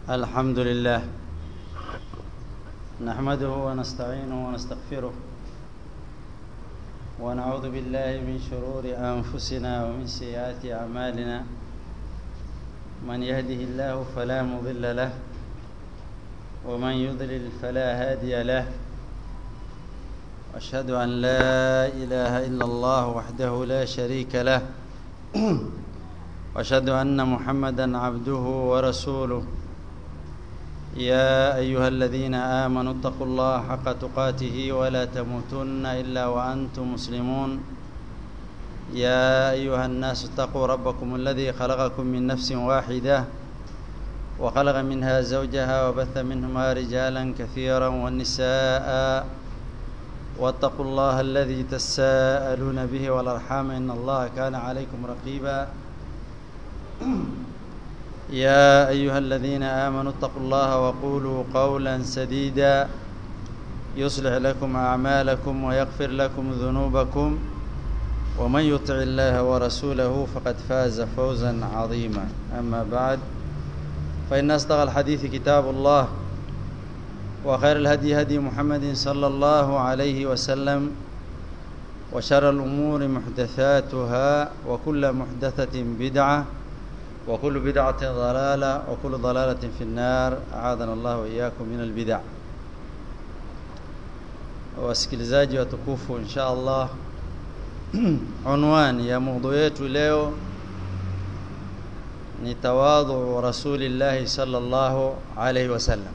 الحمد لله نحمده ونستعينه ونستغفره ونعوذ بالله من شرور أنفسنا ومن سيئات أعمالنا من يهده الله فلا مضل له ومن يضلل فلا هادي له أشهد أن لا إله إلا الله وحده لا شريك له واشهد ان محمدا عبده ورسوله يا ايها الذين امنوا اتقوا الله حق تقاته ولا تموتن الا وانتم مسلمون يا ايها الناس اتقوا ربكم الذي خلقكم من نفس واحده وخلق منها زوجها وبث منهما رجالا كثيرا والنساء واتقوا الله الذي تساءلون به والارحام ان الله كان عليكم رقيبا يا ايها الذين امنوا اتقوا الله وقولوا قولا سديدا يصلح لكم اعمالكم ويغفر لكم ذنوبكم ومن يطع الله ورسوله فقد فاز فوزا عظيما اما بعد فان اصدق الحديث كتاب الله وخير الهدي هدي محمد صلى الله عليه وسلم وشر الامور محدثاتها وكل محدثه بدعه وكل بدعة ضلالة وكل ضلالة في النار أعاذنا الله وإياكم من البدع wasikilizaji watukufu insha Allah unwani ya mada yetu leo ni tawadhu rasulillahi sallallahu alaihi wasallam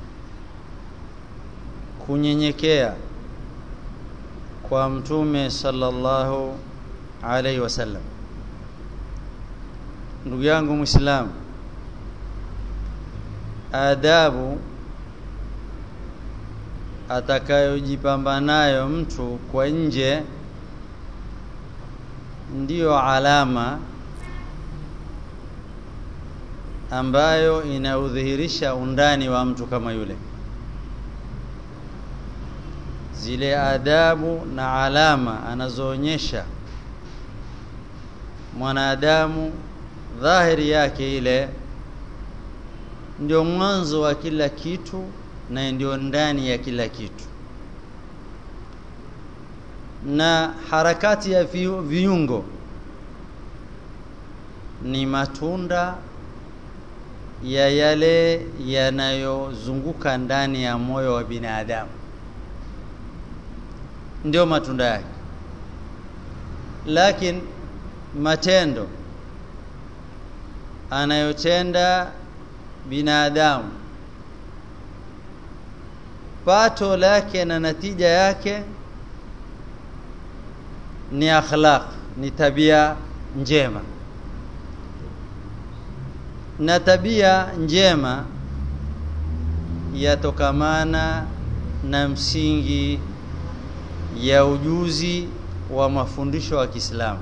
kunyenyekea kwa mtume sallallahu alaihi wasallam ndugu yangu muislamu adabu atakayojipamba nayo mtu kwa nje ndiyo alama ambayo inaudhihirisha undani wa mtu kama yule zile adabu na alama anazoonyesha mwanadamu dhahiri yake ile ndio mwanzo wa kila kitu na ndio ndani ya kila kitu na harakati ya viungo ni matunda ya yale yanayozunguka ndani ya moyo wa binadamu ndio matunda yake lakini matendo anayotenda binadamu pato lake na natija yake ni akhlaq ni tabia njema na tabia njema yatokamana na msingi ya ujuzi wa mafundisho wa Kiislamu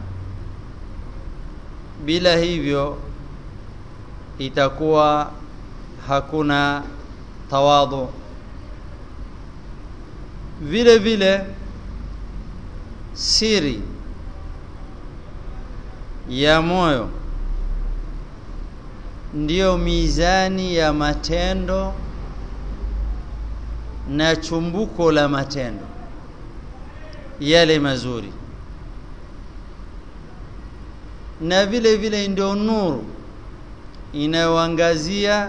bila hivyo itakuwa hakuna tawadhu vile vile siri ya moyo ndiyo mizani ya matendo na chumbuko la matendo yale mazuri na vile vile ndio nuru inayoangazia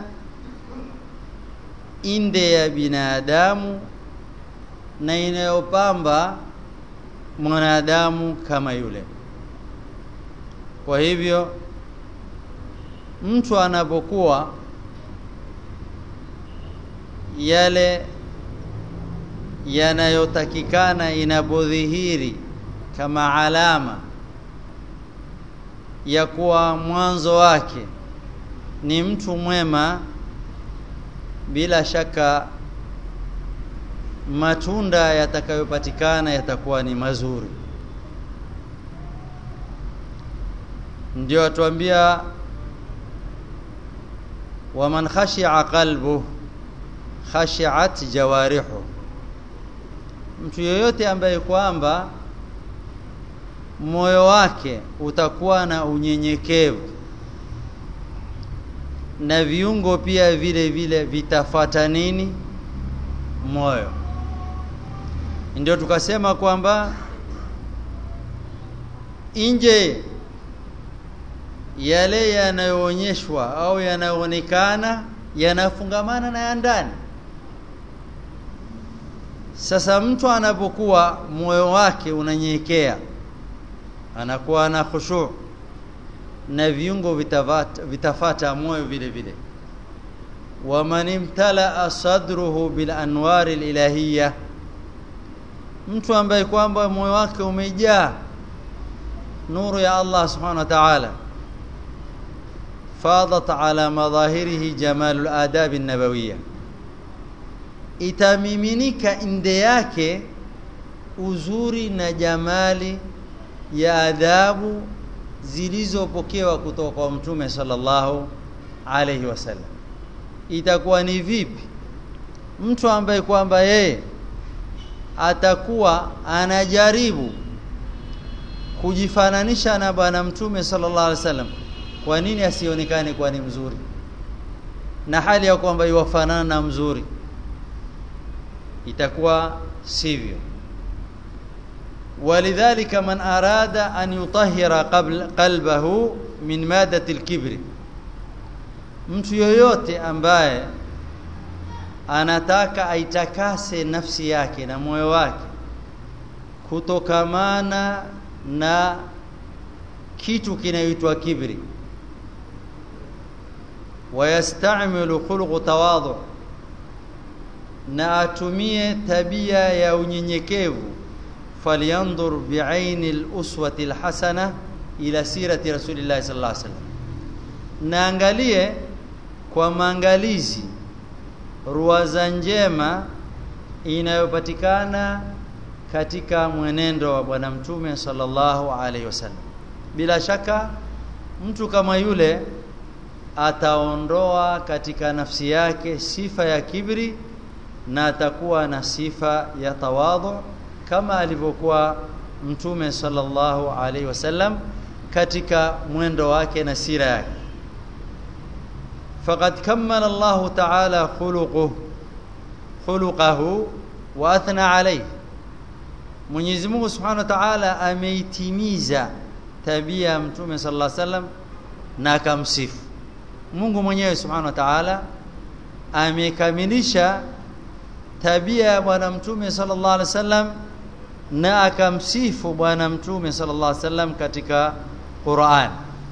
inde ya binadamu na inayopamba mwanadamu kama yule kwa hivyo mtu anapokuwa yale yanayotakikana inapodhihiri kama alama ya kuwa mwanzo wake ni mtu mwema bila shaka matunda yatakayopatikana yatakuwa ni mazuri ndio atuambia waman khashi'a qalbu khashi'at jawarihu mtu yeyote ambaye kwamba moyo wake utakuwa na unyenyekevu na viungo pia vile vile vitafata nini moyo ndio tukasema kwamba nje yale yanayoonyeshwa au yanayoonekana yanafungamana na ya ndani sasa mtu anapokuwa moyo wake unanyekea anakuwa na khushu na viungo vitafata, vitafata moyo vile vile waman imtalaa sadruhu bil anwari ilahiyya mtu ambaye kwamba moyo wake umejaa nuru ya Allah subhanahu wa ta'ala fadat ala madhahirihi jamalul adab an-nabawiyya itamiminika inde yake uzuri na jamali ya adabu zilizopokewa kutoka kwa mtume sallallahu alayhi wasallam itakuwa ni vipi mtu ambaye kwamba yeye atakuwa anajaribu kujifananisha na bwana mtume sallallahu alaihi wasallam kwa nini asionekane kwa ni mzuri na hali ya kwamba iwafanana na mzuri itakuwa sivyo ولذلك من أراد أن يطهر قبل قلبه من مادة الكبر mtu yoyote ambaye anataka aitakase nafsi yake na moyo wake kutokamana na kitu kinaitwa kibri wayastamilu khuluqu tawadhu na atumie tabia ya unyenyekevu falyandur biaini al-uswati al-hasana ila sirati rasulillahi sallallahu alaihi wasallam naangalie kwa maangalizi ruwaza njema inayopatikana katika mwenendo wa bwana mtume sallallahu alaihi wasallam bila shaka mtu kama yule ataondoa katika nafsi yake sifa ya kibri na atakuwa na sifa ya tawadhu kama alivyokuwa mtume sallallahu alaihi wasallam katika mwendo wake na sira yake faqad kammala Allah ta'ala khuluquhu khuluquhu wa athna alayhi Mwenyezi Mungu Subhanahu wa Ta'ala ameitimiza tabia ya mtume sallallahu alaihi wasallam na akamsifu Mungu mwenyewe Subhanahu wa Ta'ala amekamilisha tabia ya bwana mtume sallallahu alaihi wasallam na akamsifu bwana mtume sallallahu alaihi wasallam katika Qur'an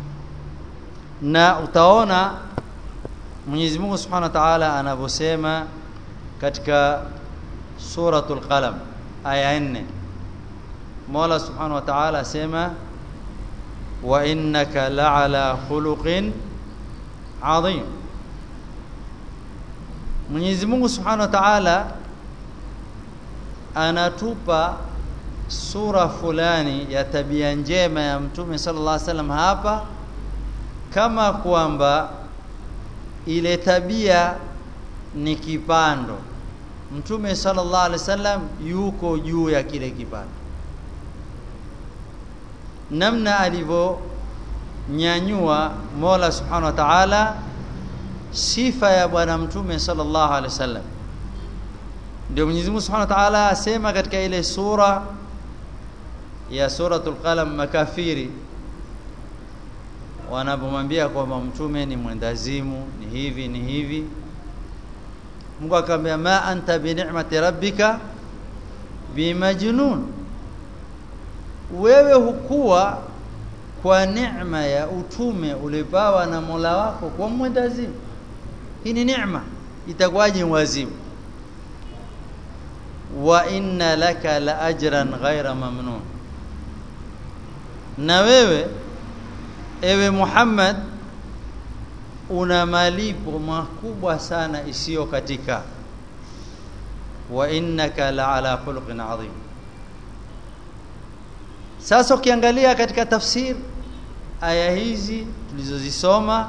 na utaona Mwenyezi Mungu Subhanahu wa Ta'ala anavyosema katika suratul qalam aya 4 Mola Subhanahu wa Ta'ala asema wa innaka la'ala khuluqin adhim Mwenyezi Mungu Subhanahu wa Ta'ala anatupa sura fulani ya tabia njema ya Mtume sallallahu alaihi wasallam hapa kama kwamba ile tabia ni kipando Mtume sallallahu alaihi wasallam yuko juu ya kile kipando namna alivyonyanyua Mola Subhanahu wa Ta'ala sifa ya bwana mtume sallallahu alaihi wasallam ndio Mwenyezi Mungu Subhanahu wa Ta'ala asema katika ile sura ya suratul qalam makafiri wanapomwambia kwamba mtume ni mwendazimu ni hivi ni hivi Mungu akamwambia ma anta bi ni'mati rabbika bimajnun wewe hukuwa kwa neema ya utume ulipawa na Mola wako kwa mwendazimu hii ni neema itakuwaje wazimu wa inna laka la ajran ghaira mamnun na wewe ewe Muhammad una malipo makubwa sana isiyo katika wa innaka la ala khuluqin adhim sasa ukiangalia katika tafsir aya hizi tulizozisoma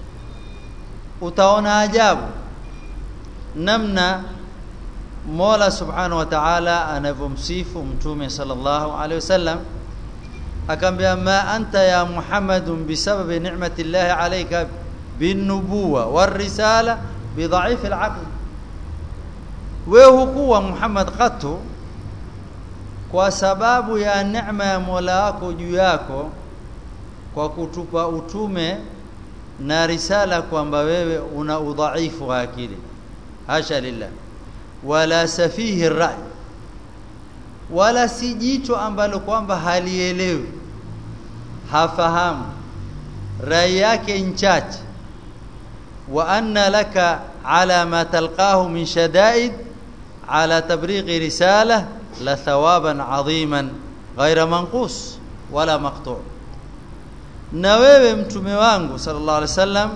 utaona ajabu namna Mola Subhanahu wa Ta'ala anavyomsifu mtume sallallahu alaihi wasallam akambia ma anta ya Muhammadun bisababi ni'mati Allah alayka binubuwa warisala bidhaifi alaql wewe hukuwa Muhammad qatu kwa sababu ya neema ya Mola wako juu yako kwa kutupa utume na risala kwamba wewe una udhaifu wa akili hasha lillah wala safihi rai wala si jicho ambalo kwamba halielewi hafahamu rai yake nchache wa anna laka ala ma talqahu min shadaid ala tabrighi risala la thawaban adhiman ghaira manqus wala maqtu' na wewe mtume wangu sallallahu alaihi wasallam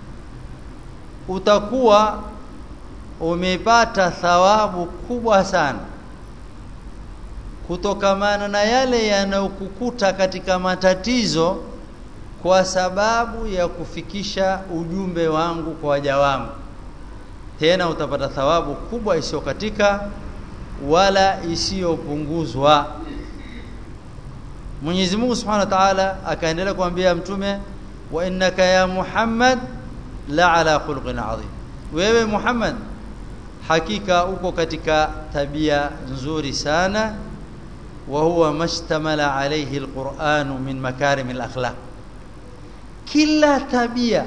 utakuwa umepata thawabu kubwa sana kutokamana na yale yanayokukuta katika matatizo kwa sababu ya kufikisha ujumbe wangu kwa waja wangu tena utapata thawabu kubwa isiyokatika wala isiyopunguzwa Mwenyezi Mungu Subhanahu wa Ta'ala akaendelea kumwambia mtume wa innaka ya Muhammad la ala khuluqin adhim wewe Muhammad hakika uko katika tabia nzuri sana wa huwa mashtamala alayhi alquran min makarim alakhlaq kila tabia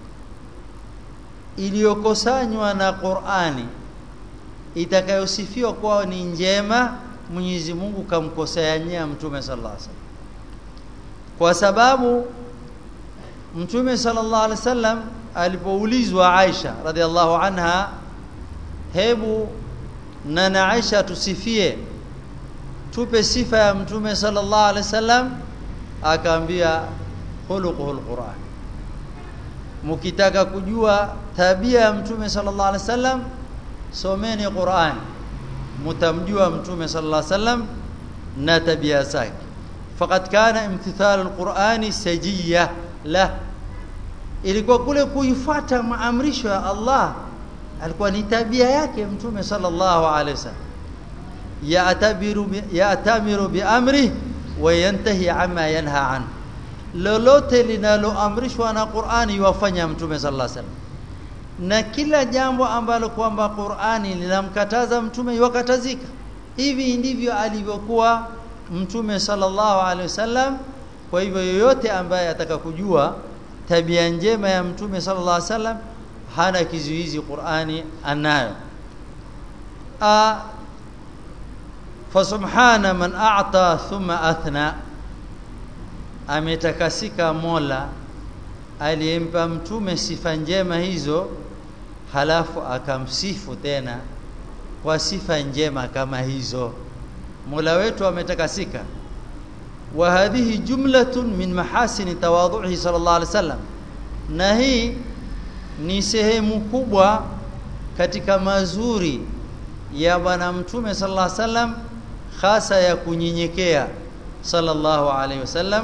iliyokosanywa na Qur'ani itakayosifiwa kwao ni njema Mwenyezi Mungu kamkosea mtume sallallahu alaihi wasallam kwa sababu mtume sallallahu alaihi wasallam alipoulizwa Aisha radhiallahu anha hebu na Aisha tusifie tupe sifa ya mtume sallallahu alaihi wasallam akaambia khuluquhul Qur'an mkitaka kujua tabia ya mtume sallallahu alaihi wasallam someni Qur'an mtamjua mtume sallallahu alaihi wasallam na tabia zake faqad kana imtithalu alqur'ani sajiyya la ilikuwa kule kuifuata maamrisho ya Allah alikuwa ni tabia yake mtume sallallahu alaihi wasallam ya'tabiru ya'tamiru biamri wa yantahi amma yanha an lolote linaloamrishwa na Qur'ani yuwafanya mtume sallallahu alaihi wasallam na kila jambo ambalo kwamba Qur'ani linamkataza mtume yuwakatazika hivi ndivyo alivyokuwa mtume sallallahu alaihi wasallam kwa hivyo yoyote ambaye ataka kujua tabia njema ya mtume sallallahu alaihi wasallam hana kizuizi Qur'ani anayo a fasubhana man a'ta thumma athna ametakasika Mola aliyempa mtume sifa njema hizo halafu akamsifu tena kwa sifa njema kama hizo Mola wetu ametakasika wa hadhihi jumlatun min mahasini tawadhuhi sallallahu alaihi wasallam na hii ni sehemu kubwa katika mazuri ya bwana mtume sallallahu alaihi wasallam hasa ya kunyenyekea sallallahu alaihi wasallam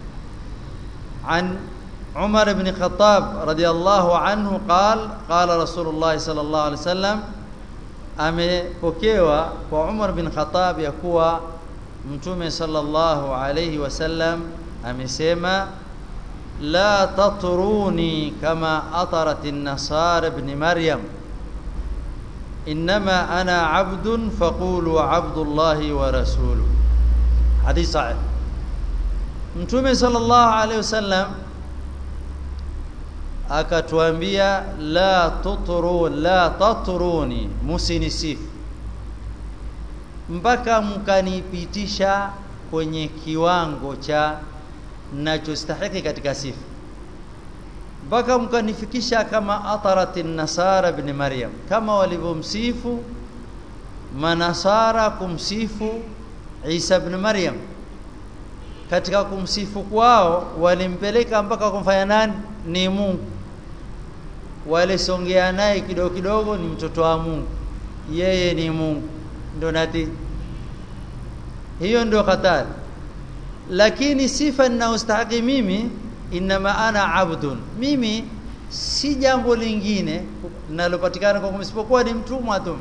an عمر بن خطاب رضي الله عنه قال قال رسول الله صلى الله عليه وسلم amepokewa kwa Umar bin Khattab ya kuwa mtume sallallahu alayhi wasallam amesema la tatruni kama atarat an-nasara ibn maryam inma ana abdun faqulu abdullahi wa rasuluhu hadith sahih mtume sallallahu alayhi wasallam akatuambia la tutru la tatruni musinisifu mpaka mkanipitisha kwenye kiwango cha nachostahiki katika sifa mpaka mkanifikisha kama atarat nasara ibn maryam kama walivyomsifu manasara kumsifu Isa ibn Maryam katika kumsifu kwao walimpeleka mpaka kumfanya nani ni Mungu walisongea naye kidogo kidogo ni mtoto wa Mungu yeye ni Mungu ndio nati hiyo ndio hatari lakini sifa ninayostahili mimi inama ana abdun mimi si jambo lingine linalopatikana kwa isipokuwa ni mtumwa tu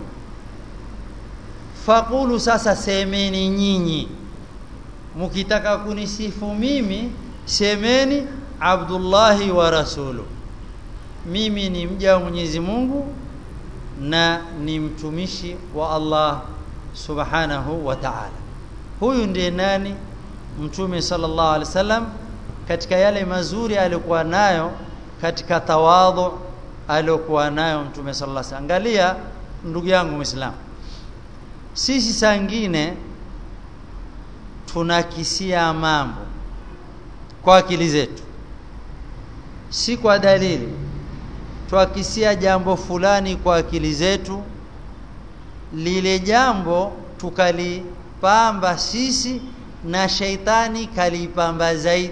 faqulu sasa semeni nyinyi mkitaka kunisifu mimi semeni abdullahi wa rasulu mimi ni mja wa Mwenyezi Mungu na ni mtumishi wa Allah subhanahu wa ta'ala huyu ndiye nani mtume sallallahu alaihi wasallam katika yale mazuri aliyokuwa nayo katika tawadhu aliyokuwa nayo mtume sallallahu alaihi wasallam angalia ndugu yangu muislamu sisi saa nyingine tunakisia mambo kwa akili zetu si kwa dalili twakisia jambo fulani kwa akili zetu lile jambo tukalipamba sisi na sheitani kalipamba zaidi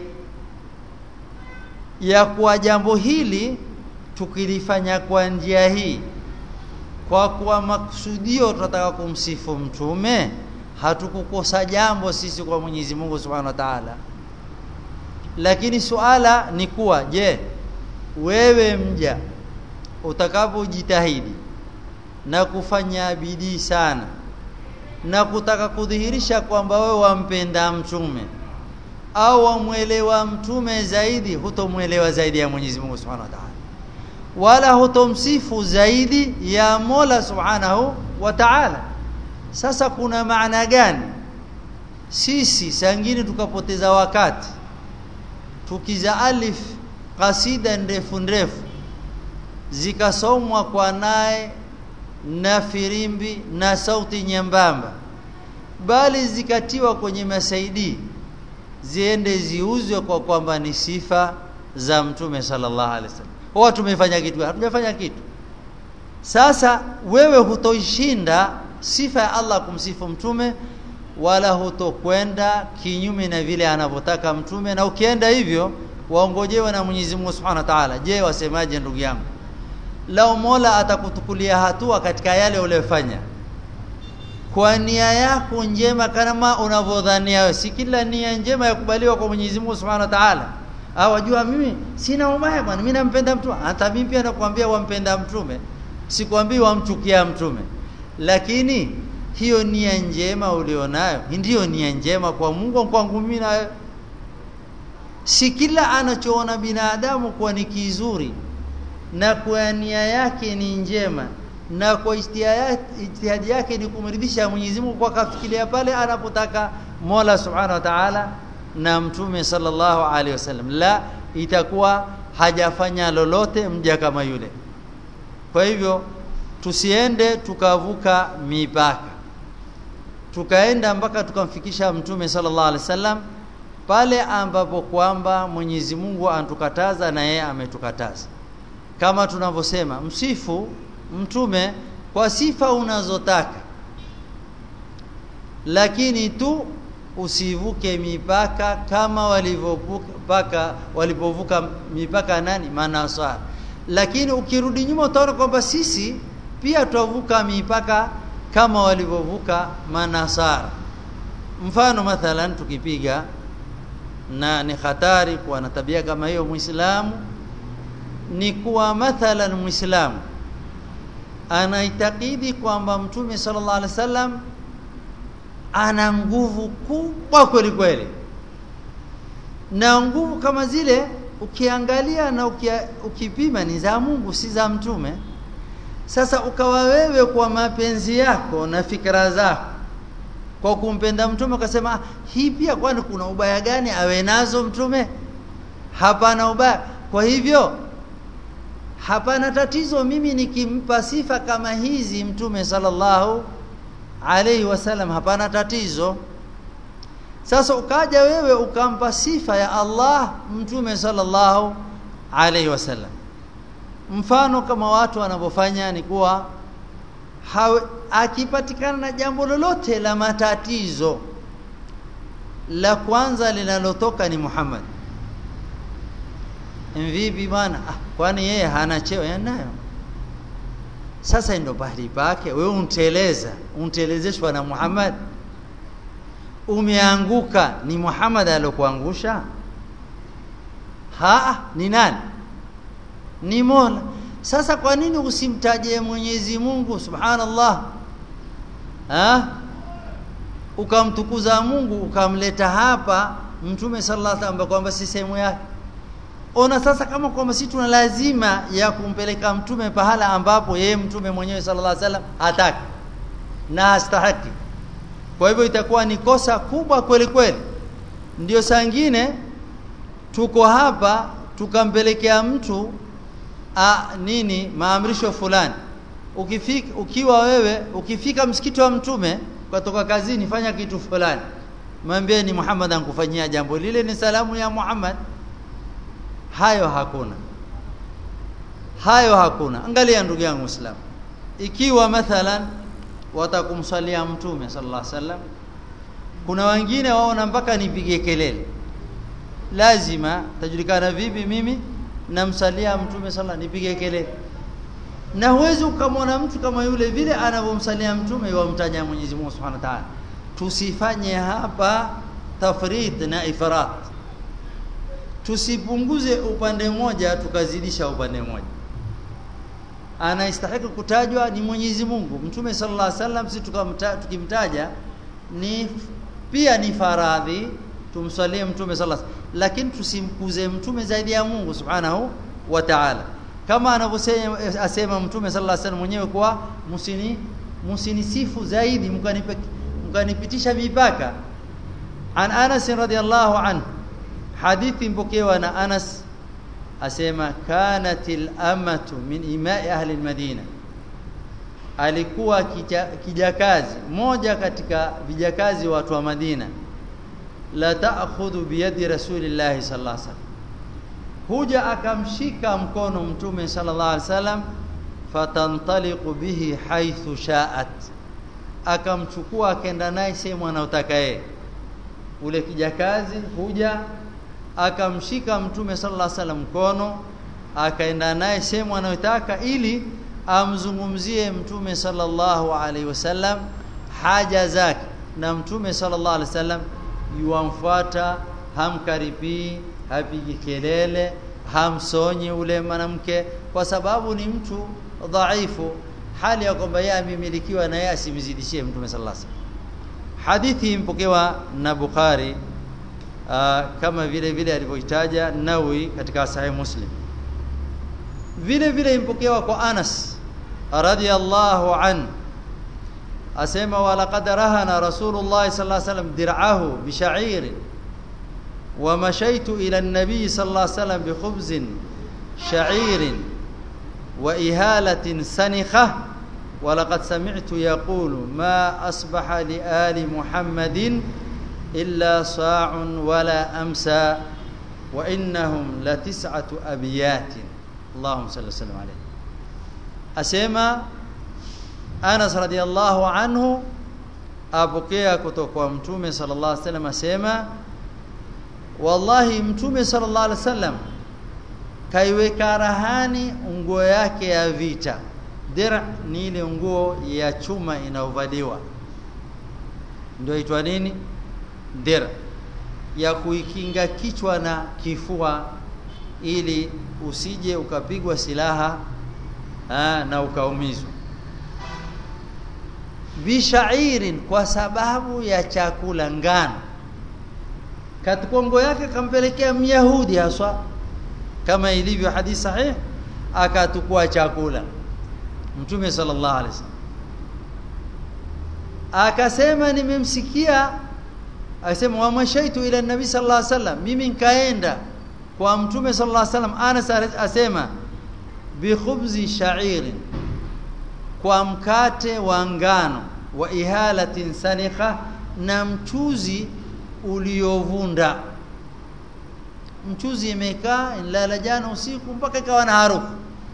ya kuwa jambo hili tukilifanya kwa njia hii kwa kuwa makusudio tunataka kumsifu mtume hatukukosa jambo sisi kwa Mwenyezi Mungu Subhanahu wa Ta'ala lakini suala ni kuwa je wewe mja utakapojitahidi na kufanya bidii sana na kutaka kudhihirisha kwamba wewe wampenda mtume au wamwelewa mtume zaidi hutomwelewa zaidi ya Mwenyezi Mungu Subhanahu wa Ta'ala wala hutomsifu zaidi ya Mola Subhanahu wa Ta'ala sasa kuna maana gani sisi sangine tukapoteza wakati tukiza alif kasida ndefu ndefu zikasomwa kwa naye na firimbi na sauti nyembamba bali zikatiwa kwenye masaidi ziende ziuzwe kwa kwamba ni sifa za mtume sallallahu alaihi wasallam wao tumefanya kitu hatujafanya kitu sasa wewe hutoishinda sifa ya Allah kumsifu mtume wala hutokwenda kinyume na vile anavyotaka mtume na ukienda hivyo waongojewe na Mwenyezi Mungu Subhanahu wa Ta'ala je wasemaje ndugu yangu lao Mola atakutukulia hatua katika yale uliyofanya kwa nia yako njema kama unavyodhania wewe si kila nia njema yakubaliwa kwa Mwenyezi Mungu Subhanahu wa Ta'ala au wajua mimi sina ubaya bwana mimi nampenda mtume hata mimi pia nakwambia wampenda mtume sikwambii wamchukia mtume lakini hiyo nia njema ulionayo ndiyo nia njema kwa Mungu kwangu mimi na si kila anachoona binadamu kuwa ni kizuri na kwa nia yake ni njema na kwa ijtihadi yake ni kumridhisha Mwenyezi Mungu kwa kafikiria pale anapotaka Mola Subhanahu wa Ta'ala na Mtume sallallahu alaihi wasallam la itakuwa hajafanya lolote mja kama yule kwa hivyo tusiende tukavuka mipaka tukaenda mpaka tukamfikisha Mtume sallallahu alaihi wasallam pale ambapo kwamba Mwenyezi Mungu antukataza na yeye ametukataza kama tunavyosema msifu mtume kwa sifa unazotaka lakini tu usivuke mipaka kama walivyovuka walipovuka mipaka nani manasara lakini ukirudi nyuma utaona kwamba sisi pia twavuka mipaka kama walivyovuka manasara mfano mathalan tukipiga na ni hatari kuwa na tabia kama hiyo muislamu ni kuwa mathalan muislamu anaitakidi kwamba mtume sallallahu alaihi wasallam ana nguvu kubwa kweli kweli na nguvu kama zile ukiangalia na ukia, ukipima ni za Mungu si za mtume sasa ukawa wewe kwa mapenzi yako na fikra zako kwa kumpenda mtume ukasema hii pia kwani kuna ubaya gani awe nazo mtume hapana ubaya kwa hivyo hapana tatizo mimi nikimpa sifa kama hizi mtume sallallahu alaihi wasallam hapana tatizo sasa ukaja wewe ukampa sifa ya Allah mtume sallallahu alaihi wasallam mfano kama watu wanavyofanya ni kuwa akipatikana na jambo lolote la matatizo la kwanza linalotoka ni Muhammad vipi bwana ah, kwani yeye hana cheo yanayo sasa ndio bahari pake wewe unteleza untelezeshwa na Muhammad umeanguka ni Muhammad aliyokuangusha ha ni nani ni Mola sasa kwa nini usimtaje Mwenyezi Mungu Subhanallah ha ukamtukuza Mungu ukamleta hapa Mtume sallallahu alaihi wasallam kwamba si sehemu yake ona sasa kama kwamba sisi tuna lazima ya kumpeleka mtume pahala ambapo yeye mtume mwenyewe sallallahu alaihi wasallam hataki na hastahiki kwa hivyo itakuwa ni kosa kubwa kweli kweli ndio saa nyingine tuko hapa tukampelekea mtu a, nini maamrisho fulani ukifika ukiwa wewe ukifika msikiti wa mtume kutoka kazini fanya kitu fulani mwambie ni Muhammad ankufanyia jambo lile ni salamu ya Muhammad hayo hakuna hayo hakuna angalia ndugu yangu Muislamu ikiwa mathalan watakumsalia mtume sallallahu alaihi wasallam kuna wengine waona mpaka nipige kelele lazima tajulikana vipi mimi namsalia mtume sallallahu nipige kelele na huwezi ukamwona mtu kama yule vile anavyomsalia mtume yamtaja Mwenyezi Mungu Subhanahu wa Ta'ala tusifanye hapa tafrit na ifrat tusipunguze upande mmoja tukazidisha upande mmoja anastahili kutajwa ni Mwenyezi Mungu Mtume sallallahu alaihi wasallam si tukimtaja ni pia ni faradhi tumsalie Mtume sallallahu alaihi wasallam lakini tusimkuze Mtume zaidi ya Mungu Subhanahu wa Ta'ala kama anavyosema asema Mtume sallallahu alaihi wasallam mwenyewe kwa musini musinisifu zaidi mkanipe mkanipitisha mipaka an Anas radhiallahu anhu hadithi mpokewa na Anas asema kanatil amatu min imai ahli almadina alikuwa kijakazi moja katika vijakazi watu wa Madina la ta'khudhu biyadi rasulillahi sallallahu alaihi wasallam huja akamshika mkono mtume sallallahu alaihi wasallam fatantaliqu bihi haithu sha'at akamchukua akaenda naye sehemu anayotaka yeye ule kijakazi huja akamshika mtume sallallahu alaihi wasallam mkono akaenda naye sehemu anayotaka ili amzungumzie mtume sallallahu alaihi wasallam haja zake na mtume sallallahu alaihi wasallam yuamfuata hamkaribii hapigi kelele hamsonyi ule mwanamke kwa sababu ni mtu dhaifu hali ya kwamba yeye amemilikiwa na yeye asimzidishie mtume sallallahu alaihi wasallam hadithi impokewa na Bukhari aa, kama vile vile alivyoitaja Nawi katika Sahih Muslim vile vile impokewa kwa Anas radhiyallahu an asema walaqad rahana rasulullah sallallahu alaihi wasallam dir'ahu bisha'ir ومشيت إلى النبي صلى الله عليه وسلم بخبز شعير وإهالة سنخة ولقد سمعت يقول ما أصبح لآل محمد إلا صاع ولا أمسى وإنهم لتسعة أبيات اللهم صل وسلم عليه أسمى أنس رضي الله عنه أبكي كتوك ومتومي صلى الله عليه وسلم أسمى wallahi mtume sallallahu alaihi wasallam kaiweka rahani nguo yake ya vita dira ni ile nguo ya chuma inayovaliwa ndio itwa nini dira ya kuikinga kichwa na kifua ili usije ukapigwa silaha aa, na ukaumizwa bishairin kwa sababu ya chakula ngano katika nguo yake kampelekea myahudi haswa kama ilivyo hadithi sahih akatukua chakula mtume sallallahu alaihi wasallam akasema nimemsikia akasema wa mashaitu ila nabii sallallahu alaihi wasallam mimi nikaenda kwa mtume sallallahu alaihi wasallam Anas asema bi khubzi sha'irin kwa mkate wa ngano wa ihalatin sanikha na mchuzi uliovunda mchuzi imekaa ilala jana usiku mpaka ikawa na harufu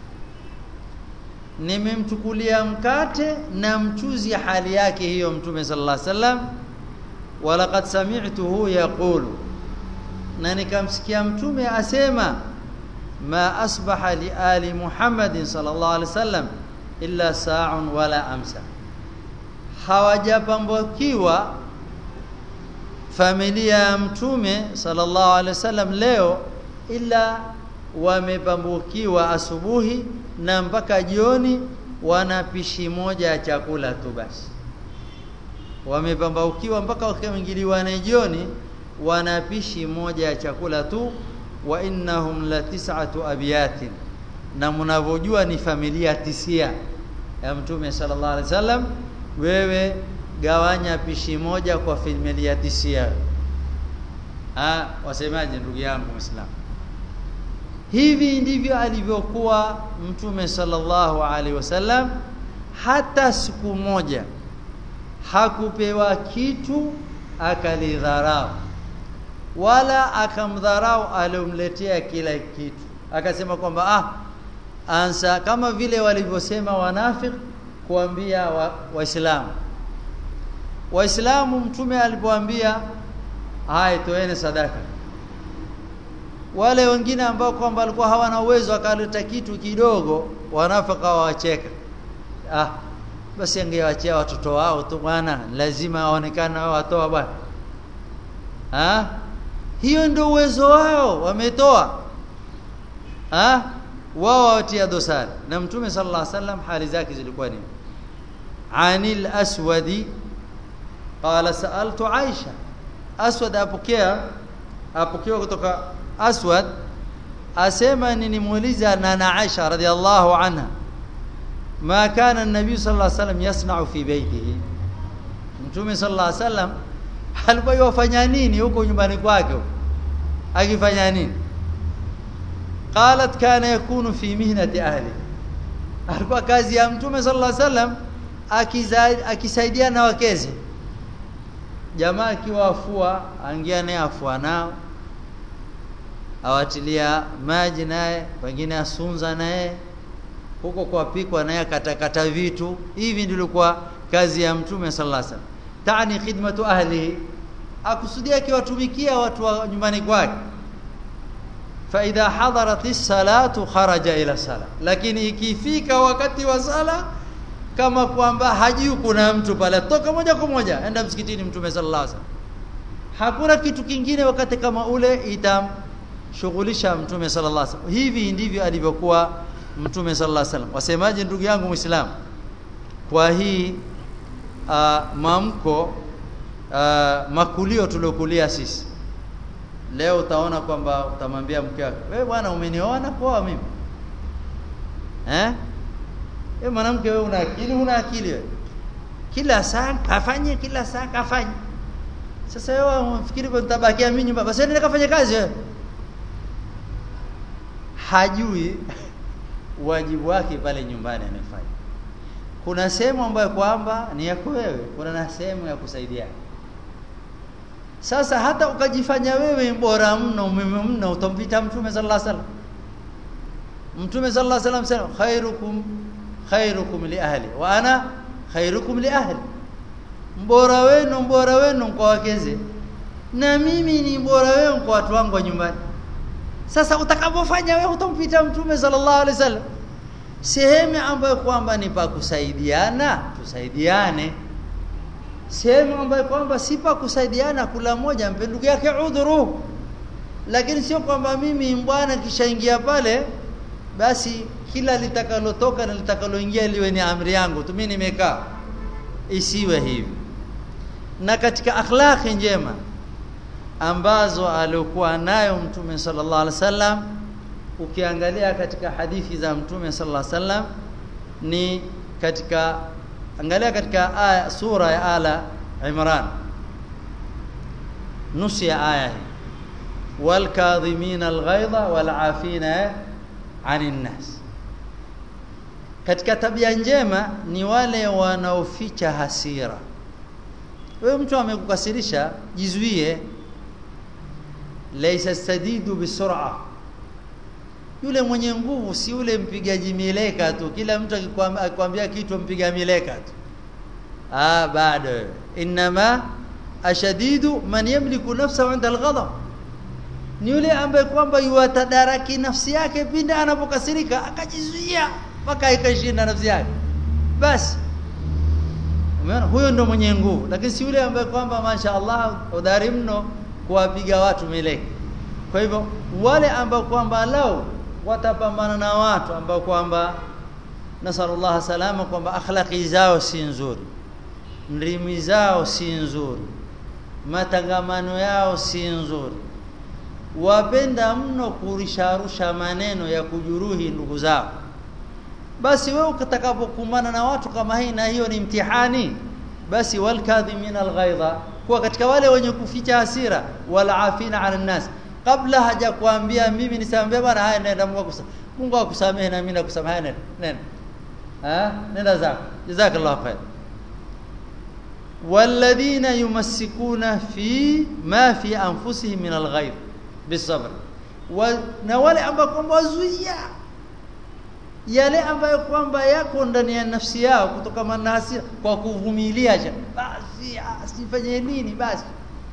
nimemchukulia mkate na mchuzi hali yake hiyo mtume sallallahu alaihi wasallam walaqad sami'tuhu yaqulu na nikamsikia mtume asema ma asbaha li ali muhammadin sallallahu alaihi wasallam illa sa'un wala amsa hawajapambukiwa familia ya mtume sallallahu alaihi wasallam leo ila wamepambukiwa asubuhi na mpaka jioni wana pishi moja ya chakula tu basi wamepambaukiwa mpaka wakiingiliwa na jioni wana pishi moja ya chakula tu wa innahum la tis'atu abyatin na mnavyojua ni familia tisia ya mtume sallallahu alaihi wasallam wewe gawanya pishi moja kwa familia tisia ah wasemaje ndugu yangu muislamu hivi ndivyo alivyokuwa mtume sallallahu alaihi wasallam hata siku moja hakupewa kitu akalidharau wala akamdharau aliyomletea kila kitu akasema kwamba ah ansa kama vile walivyosema wanafik kuambia waislamu wa waislamu mtume alipoambia haya toeni sadaka wale wengine ambao kwamba walikuwa hawana uwezo akaleta kitu kidogo wanafaka wacheka ah basi angewachia watoto wao tu bwana lazima waonekane wao watoa bwana ah hiyo ndio uwezo wao wametoa ah wao watia dosari na mtume sallallahu alaihi wasallam hali zake zilikuwa nini anil aswadi qala saaltu aisha aswad apokea apokea kutoka aswad asema ninimuuliza nana aisha radhiallahu anha ma kana an-nabii sallallahu alaihi wasallam yasna'u fi baytihi mtume sallallahu alaihi wasallam alikuwa yafanya nini huko nyumbani kwake akifanya nini qalat kana yakunu fi mihnati ahli alikuwa kazi ya mtume sallallahu alaihi wasallam akisaidia na wakeze jamaa akiwafua angia naye afua nao awatilia maji naye wengine asunza naye huko kwa pikwa naye katakata vitu hivi ndilikuwa kazi ya mtume sallallahu alaihi wasallam tani khidmatu ahlihi akusudia akiwatumikia watu wa nyumbani kwake fa idha hadarat as-salatu kharaja ila sala lakini ikifika wakati wa sala kama kwamba hajui kuna mtu pale toka moja kwa moja enda msikitini mtume sallallahu alaihi wasallam hakuna kitu kingine wakati kama ule itamshughulisha mtume sallallahu alaihi wasallam hivi ndivyo alivyokuwa mtume sallallahu alaihi wasallam wasemaje ndugu yangu muislamu kwa hii uh, mamko uh, makulio tuliokulia sisi leo utaona kwamba utamwambia mke wako wewe bwana umenioa na kuoa mimi eh wewe mwanamke wewe una akili una akili wewe kila saa kafanye kila saa kafanye sasa wewe unafikiri kwa nitabakia mimi nyumba basi nenda kafanye kazi wewe hajui wajibu wake pale nyumbani anafanya kuna sehemu ambayo kwamba ni yako wewe kuna na sehemu ya kusaidia sasa hata ukajifanya wewe bora mno umeme mno utampita mtume sallallahu alaihi wasallam mtume sallallahu alaihi wasallam sema khairukum khairukum li ahli wa ana khairukum li ahli mbora wenu mbora wenu kwa wakeze na mimi ni bora wenu kwa watu wangu wa nyumbani sasa utakapofanya wewe utampita mtume sallallahu alaihi wasallam sehemu ambayo kwamba ni pa kusaidiana tusaidiane sehemu ambayo kwamba si pa kusaidiana kula moja mpe ndugu yake udhuru lakini sio kwamba mimi bwana kishaingia pale basi kila litakalotoka na litakaloingia liwe ni amri yangu tu mimi nimekaa isiwe hivi na katika akhlaqi njema ambazo alikuwa nayo mtume sallallahu alaihi wasallam ukiangalia katika hadithi za mtume sallallahu alaihi wasallam ni katika angalia katika aya sura ya ala imran nusu ya aya hii wal kadhimina al ghaidha wal afina anin nas katika tabia njema ni wale wanaoficha hasira wewe mtu amekukasirisha jizuie laysa sadidu bisur'a yule mwenye nguvu si yule mpigaji mileka tu kila mtu akikwambia kitu mpiga mileka tu ah bado inma ashadidu man yamliku nafsahu 'inda al-ghadab ni yule ambaye kwamba yuatadaraki nafsi yake pindi anapokasirika akajizuia mpaka ikashinda nafsi yake basi umeona huyo ndo mwenye nguvu lakini si yule ambaye kwamba masha Allah udhari mno kuwapiga watu mileki kwa hivyo wale ambao kwamba lao watapambana na watu ambao kwamba nasallallahu salama kwamba akhlaqi zao si nzuri ndimi zao si nzuri matangamano yao si nzuri wapenda mno kurisharusha maneno ya kujuruhi ndugu zao basi wewe utakapokumbana na watu kama hii na hiyo ni mtihani basi walkadhimin alghaidha kuwa katika wale wenye kuficha hasira walafina ala nnas kabla haja kuambia mimi nisambe bwana haya nenda Mungu akusamehe Mungu akusamehe na mimi nakusamehe nenda nenda ah nenda zako jazakallahu khair والذين يمسكون في ما في انفسهم من الغيظ بالصبر na wale ambao kwamba wazuia yale ambayo kwamba yako ndani ya nafsi yao kutokana na hasira kwa kuvumilia basi asifanye nini basi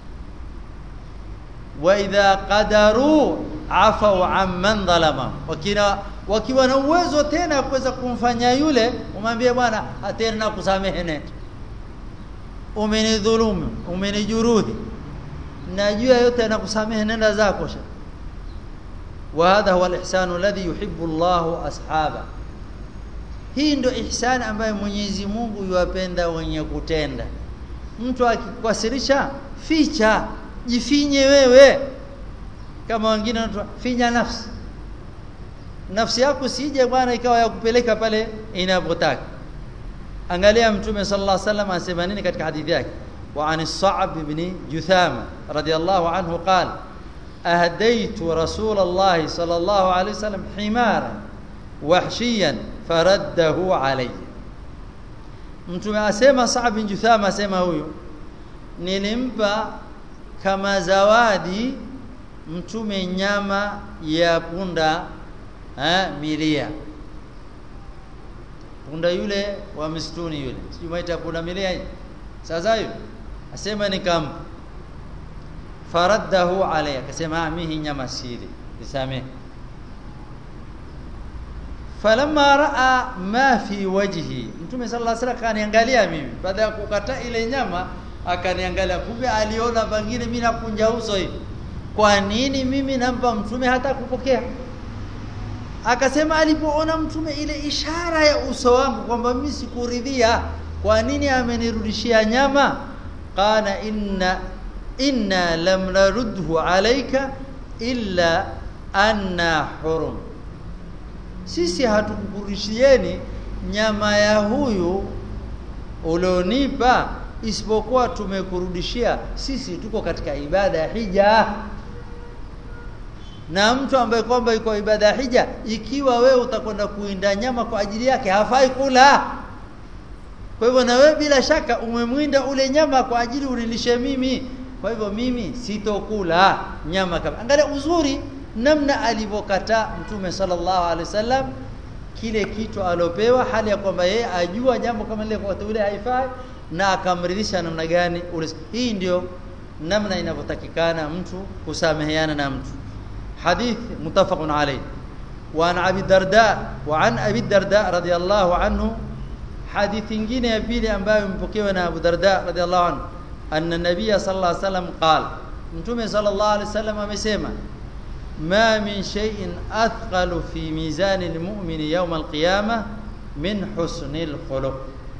wa idha qadaru afau amman dhalama wakina wakiwa na uwezo tena kuweza kumfanya yule umwambie bwana atena kusamehe nenda umenidhulumu umenijuruhi najua yote anakusamehe nenda zako sha وهذا هو الإحسان الذي يحب الله أصحابه hii ndio ihsani ambayo Mwenyezi Mungu yuwapenda wenye kutenda mtu akikukasirisha ficha jifinye wewe kama wengine watu finya nafsi nafsi yako sije bwana ikawa ya kupeleka pale inapotaka angalia mtume sallallahu alaihi wasallam anasema nini katika hadithi yake wa an as-sa'b ibn juthama radiyallahu anhu qala أهديت رسول الله صلى الله عليه وسلم حمارا وحشيا فرده علي mtume asema Sa'b bin Juthama asema huyu nilimpa kama zawadi mtume nyama ya punda eh, milia punda yule wa msituni yule sijui maita punda milia sasa hiyo asema nikampa faraddahu alayya akasema mimi nyama sili nisamehe falamma raa ma fi wajhi mtume sallallahu alaihi wasallam kaniangalia mimi baada ya kukata ile nyama akaniangalia kumbe aliona pengine mimi nakunja uso hivi kwa nini mimi nampa mtume hata kupokea akasema alipoona mtume ile ishara ya uso wangu kwamba mimi sikuridhia kwa nini amenirudishia nyama qala inna inna lam narudhu alayka illa anna hurum sisi hatukukurudishieni nyama ya huyu ulionipa isipokuwa tumekurudishia sisi tuko katika ibada ya hija na mtu ambaye kwamba yuko ibada ya hija ikiwa wewe utakwenda kuinda nyama kwa ajili yake hafai kula kwa hivyo na wewe bila shaka umemwinda ule nyama kwa ajili unilishe mimi kwa hivyo mimi sitokula nyama kama angalia uzuri namna alivyokataa mtume sallallahu alaihi wasallam kile kitu alopewa hali ya kwamba yeye ajua jambo kama lile kwa ule haifai na akamridhisha namna gani ule hii ndio namna inavyotakikana mtu kusameheana na mtu hadith mutafaqun alayh وعن ابي الدرداء وعن ابي الدرداء رضي الله عنه حديث nyingine ya pili ambayo imepokewa na Abu Darda radhiallahu anhu anna nabiy sallallahu alayhi wasallam qala mtume sallallahu alayhi wasallam amesema ma min shay'in athqalu fi mizan almu'min yawm alqiyamah min husnil khuluq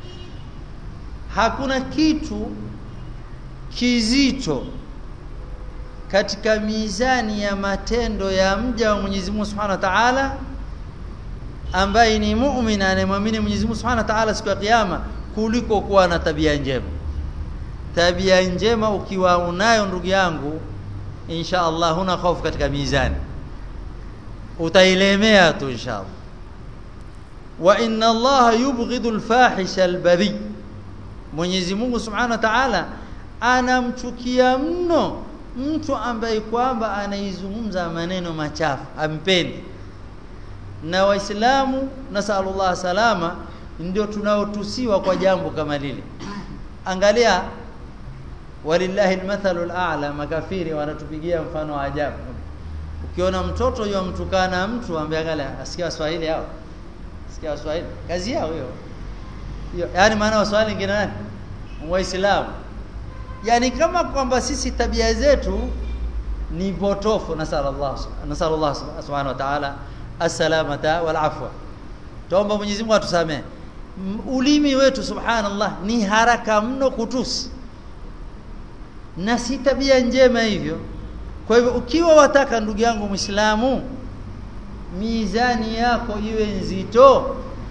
hakuna kitu kizito katika mizani ya matendo ya mja wa Mwenyezi Mungu Subhanahu wa Ta'ala ambaye ni muumini anayemwamini Mwenyezi Mungu Subhanahu wa Ta'ala siku ya kiyama kuliko kuwa na tabia njema tabia njema ukiwa unayo ndugu yangu insha Allah huna hofu katika mizani utailemea tu insha Allah wa inna Allah yubghidu al-fahisha al-badhi Mwenyezi Mungu Subhanahu wa Ta'ala anamchukia mno mtu ambaye kwamba anaizungumza maneno machafu ampendi na waislamu nasallallahu salama ndio tunaotusiwa kwa jambo kama lile angalia walillahi almathalu al'a makafiri wanatupigia mfano wa ajabu ukiona mtoto yomtukana mtu ambaye angalia asikia waswahili hao asikia waswahili kazi yao hiyo hiyo yani maana waswahili ngine nani waislamu yani kama kwamba sisi tabia zetu ni potofu nasallallahu nasallallahu subhanahu wa ta'ala assalamata wal afwa tuomba Mwenyezi Mungu atusamee ulimi wetu subhanallah ni haraka mno kutusi na si tabia njema hivyo kwa hivyo ukiwa wataka ndugu yangu Muislamu mizani yako iwe nzito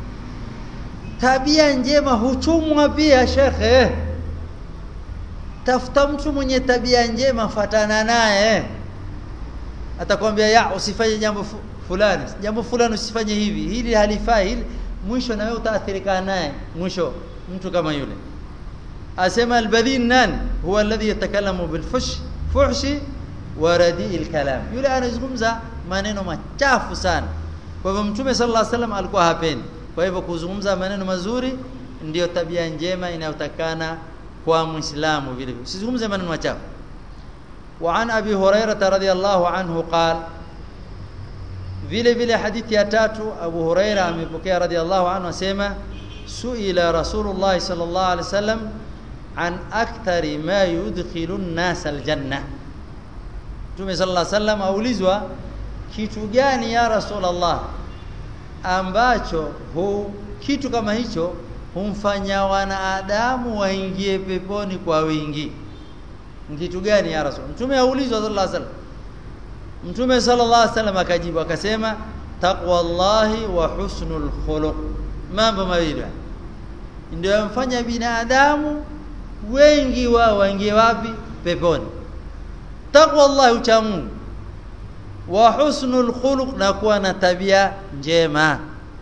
tabia njema huchumwa pia shekhe tafuta mtu mwenye tabia njema fatana naye atakwambia ya usifanye jambo fulani jambo fulani usifanye hivi hili halifai hili mwisho na wewe utaathirika naye mwisho mtu kama yule asema albadhin nani huwa alladhi yatakallamu bilfush fuhshi wa radii kalam yule anazungumza maneno machafu sana kwa hivyo mtume sallallahu alaihi wasallam alikuwa hapendi kwa hivyo kuzungumza maneno mazuri ndiyo tabia njema inayotakana kwa muislamu vile vile usizungumze maneno machafu وعن ابي هريره رضي الله عنه قال vile vile hadithi ya tatu Abu Huraira amepokea radhiallahu anhu asema suila Rasulullah sallallahu alaihi wasallam an akthari ma yudkhilu an-nas al-janna Mtume sallallahu alaihi wasallam aulizwa kitu gani ya Rasulullah ambacho hu kitu kama hicho humfanya wanadamu waingie peponi kwa wingi kitu gani ya Rasul Mtume aulizwa sallallahu alaihi wasallam Mtume sallallahu alaihi wasallam akajibu akasema taqwallahi wa husnul khuluq mambo mawili ndio yamfanya binadamu wengi wao waingie wapi peponi taqwallahi ucha Mungu wa husnul khuluq na kuwa na tabia njema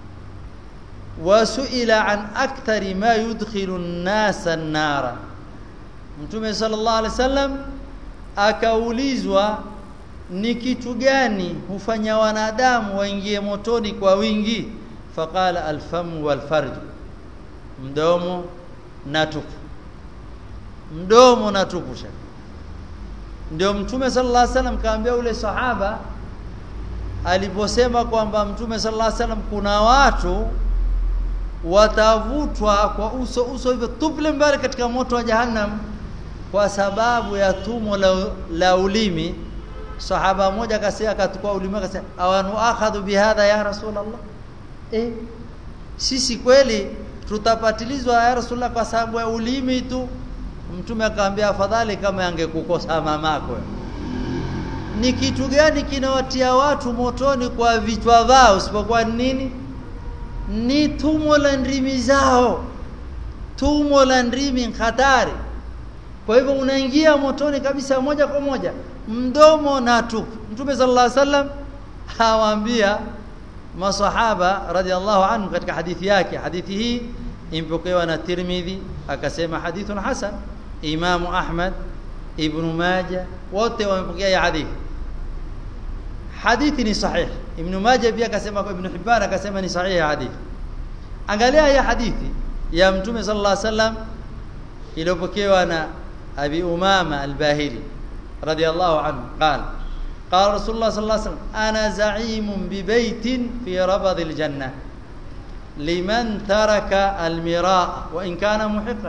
wasuila an akthari ma yudkhilu an-nasa an-nara Mtume sallallahu alaihi wasallam akaulizwa ni kitu gani hufanya wanadamu waingie motoni kwa wingi faqala alfamu walfarj mdomo na tupu mdomo na tupu ndio mtume sallallahu alaihi wasallam kaambia ule sahaba aliposema kwamba mtume sallallahu alaihi wasallam kuna watu watavutwa kwa uso uso hivyo tuple mbali katika moto wa jahannam kwa sababu ya tumo la, la ulimi sahaba mmoja akasema akatukua ulimi akasema awanu akhadhu bihadha ya rasulullah eh sisi kweli tutapatilizwa ya rasulullah kwa sababu ya ulimi tu mtume akamwambia afadhali kama angekukosa mamako ni kitu gani kinawatia watu motoni kwa vichwa vao usipokuwa nini ni tumo la ndimi zao tumo la ndimi hatari kwa hivyo unaingia motoni kabisa moja kwa moja mdomo na tupu mtume sallallahu alaihi wasallam hawaambia masahaba radhiallahu anhu katika hadithi yake hadithi hii impokewa na Tirmidhi akasema hadithun hasan Imam Ahmad Ibn Majah wote wamepokea ya hadithi hadithi ni sahih Ibn Majah pia akasema kwa Ibn Hibban akasema ni sahih ya hadithi angalia ya hadithi ya mtume sallallahu alaihi wasallam iliyopokewa na Abi Umama al-Bahili رضي الله عنه قال قال رسول الله صلى الله عليه وسلم أنا زعيم ببيت في ربض الجنة لمن ترك المراء وإن كان محقا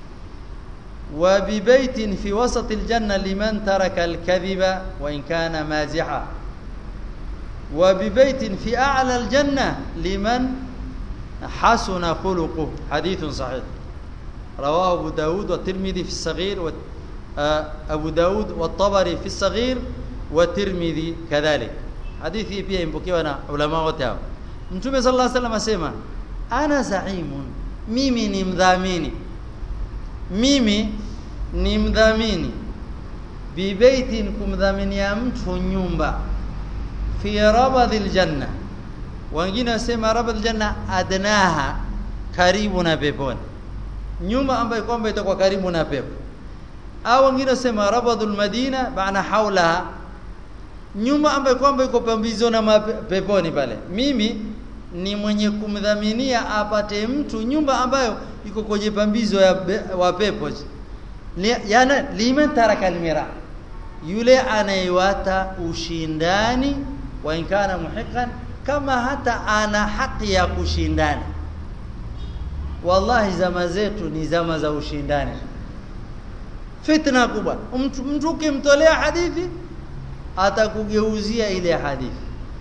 وببيت في وسط الجنة لمن ترك الكذب وإن كان مازحا وببيت في أعلى الجنة لمن حسن خلقه حديث صحيح رواه أبو داود والترمذي في الصغير أبو داود والطبري في الصغير والترمذي كذلك حديثي pia impokewa na ulama wote hao Mtume sallallahu alaihi wasallam asema ana zaimun mimi ni mdhamini mimi ni mdhamini bibaitin kumdhaminia mtu nyumba fi rabadhil janna wengine wasema rabadhil janna adnaha karibu na peponi nyumba ambayo kwamba itakuwa karibu na pepo au wengine wasema rabadhul madina maana haulaha nyumba ambayo kwamba iko pambizoni na peponi pale mimi ni mwenye kumdhaminia apate mtu nyumba ambayo iko kwenye pambizo ya be, wa pepo yana liman taraka almira yule anayewata ushindani wa inkana muhiqan kama hata ana haki ya kushindana wallahi zama zetu ni zama za ushindani fitna kubwa mtu, mtu ukimtolea hadithi atakugeuzia ile hadithi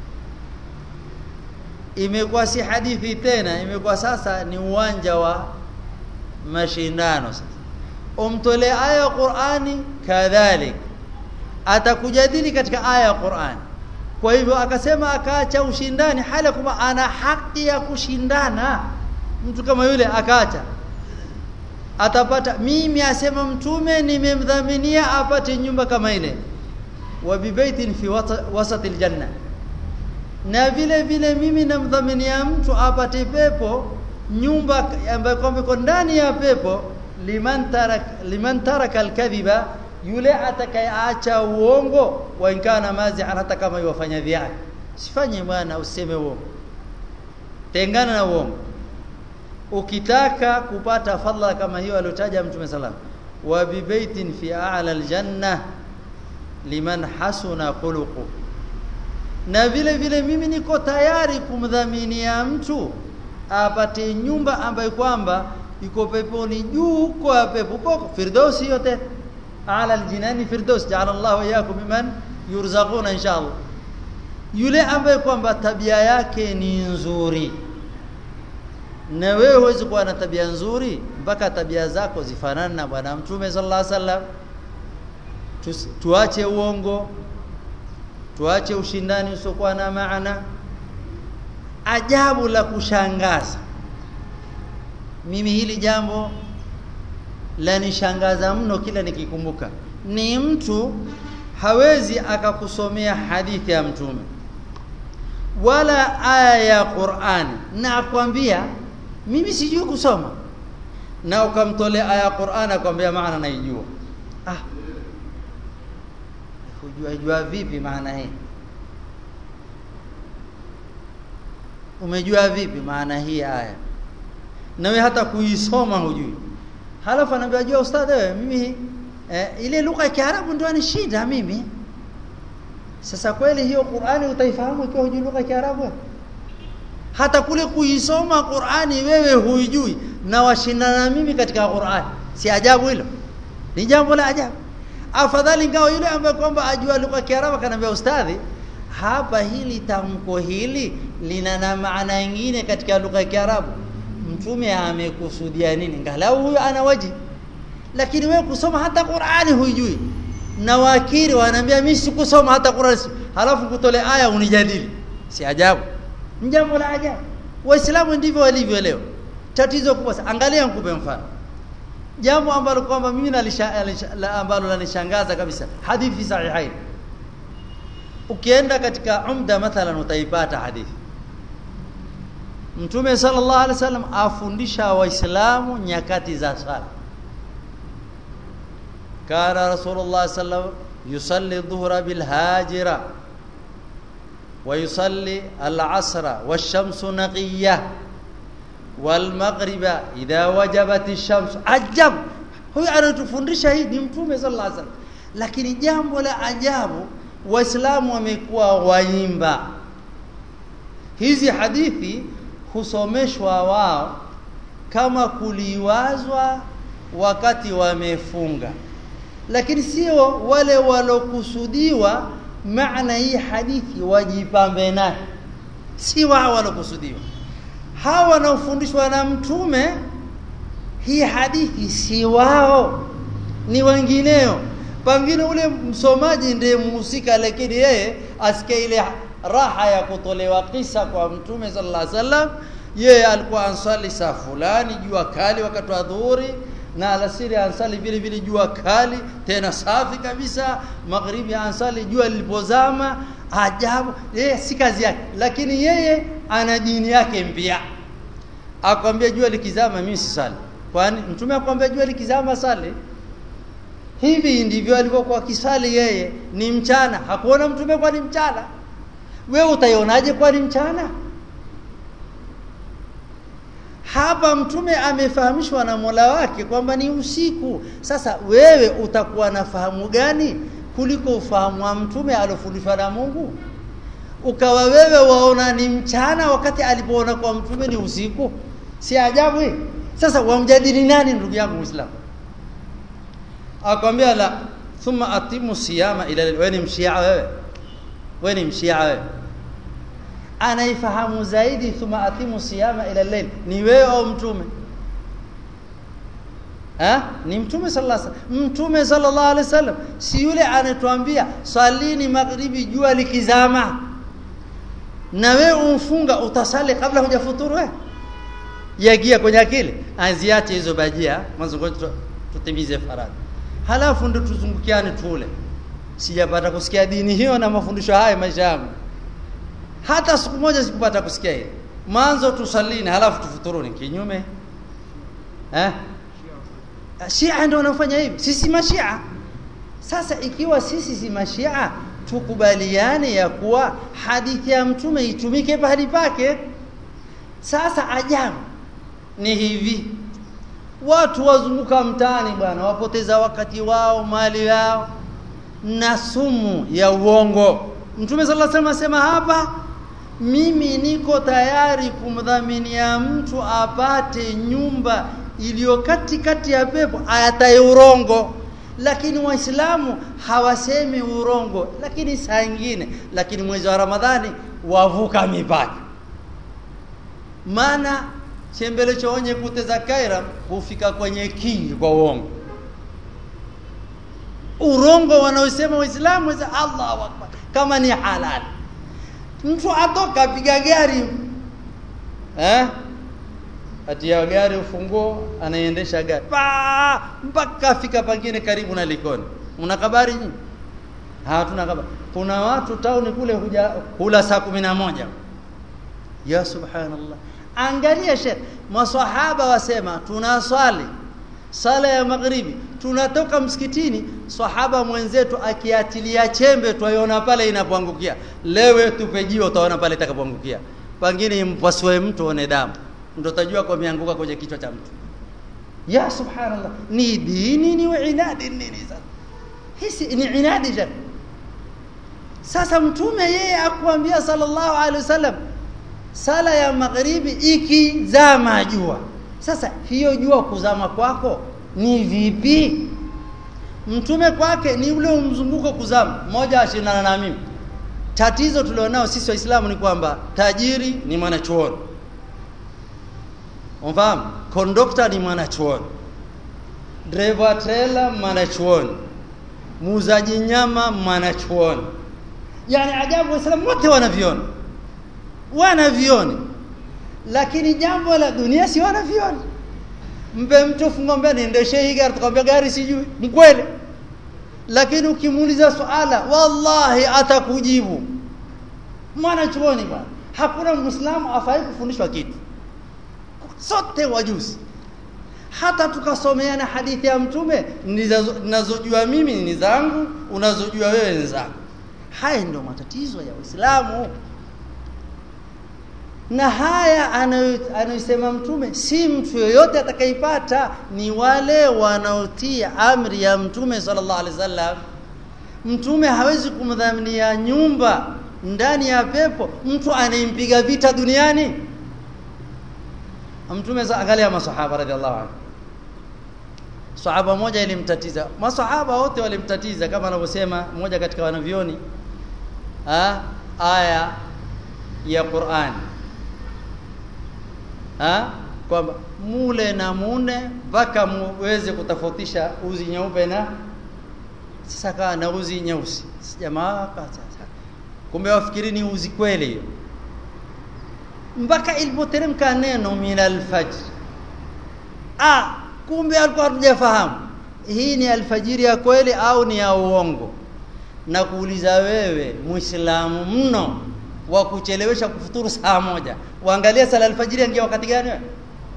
imekuwa si hadithi tena imekuwa sasa ni uwanja wa mashindano sasa umtolee aya ya Qur'ani kadhalik atakujadili katika aya ya Qur'an kwa hivyo akasema akaacha ushindani hali kwamba ana haki ya kushindana mtu kama yule akaacha atapata mimi asema mtume nimemdhaminia apate nyumba kama ile wa bibaitin fi wasati aljanna na vile vile mimi namdhaminia mtu apate pepo nyumba ambayo kwamba iko ndani ya pepo liman tarak liman taraka alkadhiba yule atakayeacha uongo wa inkana mazihan hata kama yofanya dhihaki sifanye bwana useme uongo tengana na uongo ukitaka kupata fadhila kama hiyo aliyotaja mtume sallam wa bibaitin fi a'la aljanna liman hasuna khuluqu na vile vile mimi niko tayari kumdhaminia mtu apate nyumba ambayo kwamba iko peponi juu kwa pepo kwa firdausi yote ala aljinani firdaus ja'ala Allah wa iyyakum biman yurzaquna inshallah yule ambaye kwamba tabia yake ni nzuri na wewe huwezi kuwa na tabia nzuri mpaka tabia zako zifanane na bwana mtume sallallahu alaihi wasallam tuache uongo tuache ushindani usiokuwa na maana ajabu la kushangaza mimi hili jambo la nishangaza mno kila nikikumbuka ni mtu hawezi akakusomea hadithi ya mtume wala aya ya Qur'an na akwambia mimi sijui kusoma na ukamtolea aya ya Qur'an akwambia maana naijua ah hujua jua vipi maana hii umejua vipi maana hii aya na wewe hata kuisoma hujui halafu anaambia jua ustadhi wewe mimi eh, ile lugha ya Kiarabu ndio ni shida mimi sasa kweli hiyo Qur'ani utaifahamu ikiwa hujui lugha ya Kiarabu hata kule kuisoma Qur'ani wewe huijui na washindana mimi katika Qur'ani si ajabu hilo ni jambo la ajabu afadhali ngao yule ambaye kwamba ajua lugha ya Kiarabu kanambia ustadhi hapa hili tamko hili lina na maana nyingine katika lugha ya Kiarabu mtume amekusudia nini ngalau huyo ana waji lakini wewe kusoma hata Qur'ani huijui na wakiri wanaambia mimi sikusoma hata Qur'ani halafu kutole aya unijadili si ajabu ni jambo la ajabu waislamu ndivyo walivyo leo tatizo kubwa angalia nikupe mfano jambo ambalo kwamba mimi la ambalo lanishangaza kabisa hadithi sahihain ukienda katika umda mathalan utaipata hadithi Mtume sallallahu alaihi wasallam afundisha waislamu nyakati za sala kana rasulullah sallallahu yusalli dhuhra bil hajira wa yusalli al asra wash-shamsu naqiyah wal maghriba idha wajabat ash-shams ajab huyu anatufundisha hii ni mtume sallallahu alaihi wasallam lakini jambo la ajabu waislamu wamekuwa waimba hizi hadithi husomeshwa wao kama kuliwazwa wakati wamefunga lakini sio wale walokusudiwa maana hii hadithi wajipambe nayo si wao walokusudiwa hawa wanaofundishwa na mtume hii hadithi si wao ni wengineo pengine ule msomaji ndiye mhusika lakini yeye asikie ile raha ya kutolewa kisa kwa mtume sallallahu alaihi wasallam yeye alikuwa ansali saa fulani jua kali wakati wa dhuhuri na alasiri ansali vile vile jua kali tena safi kabisa magharibi ansali jua lilipozama ajabu yeye si kazi yake lakini yeye ana dini yake mpya akwambia jua likizama mimi sisali kwani mtume akwambia jua likizama sali hivi ndivyo alivyokuwa kisali yeye ni mchana hakuona mtume kwa ni mchana wewe utaionaje kwa ni mchana hapa mtume amefahamishwa na Mola wake kwamba ni usiku sasa wewe utakuwa na fahamu gani kuliko ufahamu wa mtume alofundishwa na Mungu ukawa wewe waona ni mchana wakati alipoona kwa mtume ni usiku si ajabu hii sasa wamjadili nani ndugu yangu muislamu akwambia la thumma atimu siyama ila wewe ni mshia wewe wewe ni mshia wewe anaifahamu zaidi thumma atimu siyama ila layl ni wewe au mtume eh ni mtume sallallahu alaihi wasallam mtume sallallahu alaihi wasallam si yule anatuambia swalini maghribi jua likizama na wewe umfunga utasali kabla hujafuturu wewe yagia kwenye akili aziache hizo bajia mwanzo ngoja tutimize faradhi halafu ndo tuzungukiane tule sijapata kusikia dini hiyo na mafundisho haya maisha yangu hata siku moja sikupata kusikia hiyo mwanzo tusalini halafu tufuturuni kinyume eh Shia ndio wanafanya hivi sisi mashia sasa ikiwa sisi si mashia tukubaliane ya kuwa hadithi ya mtume itumike pahali pake sasa ajabu ni hivi watu wazunguka mtaani bwana wapoteza wakati wao mali yao na sumu ya uongo mtume sallallahu alaihi wasallam asema hapa mimi niko tayari kumdhaminia mtu apate nyumba iliyo katikati ya pepo ayataye urongo lakini waislamu hawasemi urongo lakini saa nyingine lakini mwezi wa ramadhani wavuka mipaka maana chembele choonye kuteza kaira hufika kwenye kingi kwa uongo urongo wanaosema waislamu weza Allahu akbar kama ni halali mtu atoka apiga gari eh atia gari ufunguo anaendesha gari pa mpaka afika pangine karibu na Likoni una habari nyinyi hatuna habari kuna watu tauni kule huja kula saa moja ya subhanallah angalia shekh maswahaba wasema tunaswali sala ya maghribi tunatoka msikitini sahaba mwenzetu akiatilia chembe twaiona pale inapoangukia lewe tupejio utaona pale itakapoangukia pengine mpasue mtu one damu ndio utajua kwa mianguka kwenye kichwa cha mtu ya subhanallah ni dini ni inadi nini sasa hisi ni inadi ja sasa mtume yeye akuambia sallallahu alaihi wasallam sala ya magharibi ikizama jua sasa hiyo jua kuzama kwako ni vipi mtume kwake ni ule mzunguko kuzama mmoja ashindana na mimi tatizo tulionao sisi waislamu ni kwamba tajiri ni mwanachuoni Umfahamu? Kondokta ni mwanachuoni. Driver trailer mwanachuoni. Muuzaji nyama mwanachuoni. Yaani ajabu waislamu wote wanaviona. Wanaviona. Lakini jambo la dunia si wanaviona. Mpe mtu fungombe niendeshe hii gari tukamwambia gari sijui. Ni kweli. Lakini ukimuuliza swala wallahi atakujibu. Mwanachuoni bwana. Hakuna Muislamu afai kufundishwa kitu sote wajuzi hata tukasomeana hadithi ya mtume ninazojua mimi ni zangu unazojua wewe ni zangu haya ndio matatizo ya Uislamu na haya anayosema mtume si mtu yoyote atakayepata ni wale wanaotia amri ya mtume sallallahu alaihi wasallam mtume hawezi kumdhaminia nyumba ndani ya pepo mtu anayempiga vita duniani mtume angalia masahaba radhiallahu anhu sahaba moja ilimtatiza masahaba wote walimtatiza kama anavyosema mmoja katika wanavyoni ah aya ya Qur'an ah kwamba mule na mune mpaka muweze kutofautisha uzi nyeupe na sasa kaa na uzi nyeusi jamaa sasa kumbe wafikiri ni uzi kweli hiyo mpaka ilipoteremka neno min alfajr ah kumbe alikuwa hatujafahamu hii ni alfajiri ya kweli au ni ya uongo na kuuliza wewe muislamu mno wa kuchelewesha kufuturu saa moja waangalia sala alfajiri ingia wakati gani wewe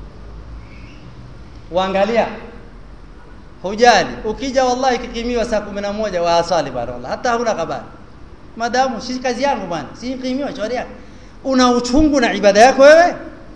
waangalia hujali ukija wallahi kikimiwa saa moja wa asali bana wallahi hata huna habari madamu si kazi yangu bwana si kikimiwa shauri yako una uchungu na ibada yako wewe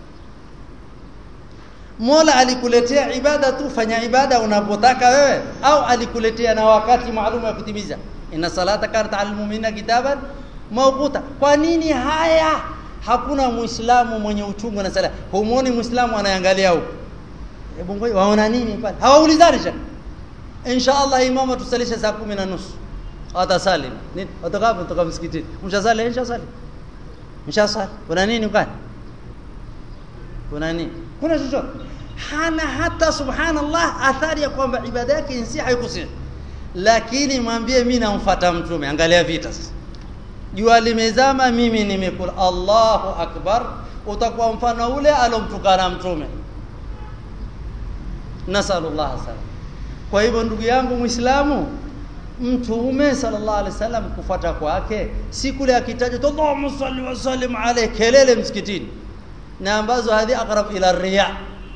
Mola alikuletea ibada tu fanya ibada unapotaka wewe au alikuletea na wakati maalum wa kutimiza inna salata kanat al mu'minina kitaban mawquta kwa nini haya hakuna muislamu mwenye uchungu na sala humuoni muislamu anaangalia huko hebu ngoja waona nini pale hawaulizani shaka insha Allah imama tusalisha saa 10 na nusu atasali nini watakapo kutoka msikitini mshasali insha sali mshasali kuna nini kwani kuna nini kuna chochote hana hata subhanallah athari ya kwamba ibada yake insi haikusihi lakini mwambie mimi namfuata mtume angalia vita sasa jua limezama mimi nimekula Allahu akbar utakuwa mfano ule alomtukana mtume nasallallahu salam kwa hivyo ndugu yangu muislamu mtume sallallahu alaihi wasallam kufuata kwake si kule akitaja Allahumma salli wa sallim alayhi kelele msikitini na ambazo hadhi aqrab ila riya